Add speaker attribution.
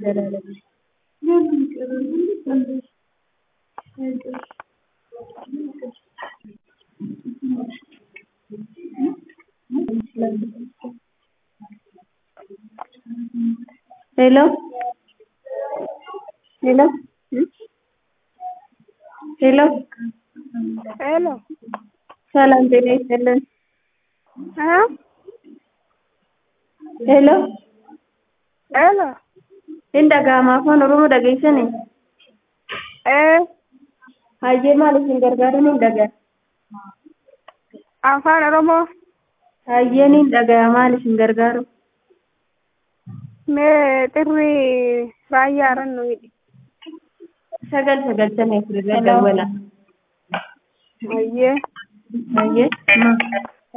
Speaker 1: ዘላለም ሄሎ ሄሎ ሄሎ
Speaker 2: ሄሎ
Speaker 1: ሰላም ጤና ይስጥልን።
Speaker 2: እ
Speaker 1: ሄሎ
Speaker 2: ሄሎ
Speaker 1: hin dhaga'ama afaan oromoo dhageessani
Speaker 2: ee
Speaker 1: hayyee maal isin gargaaruun hin dhaga'a
Speaker 2: afaan oromoo
Speaker 1: hayyeen hin dhaga'a maal isin gargaaru
Speaker 2: mee xirri raayyaaran nu hidhi
Speaker 1: sagal sagaltamii afur irra dawwala
Speaker 2: hayyee
Speaker 1: hayyee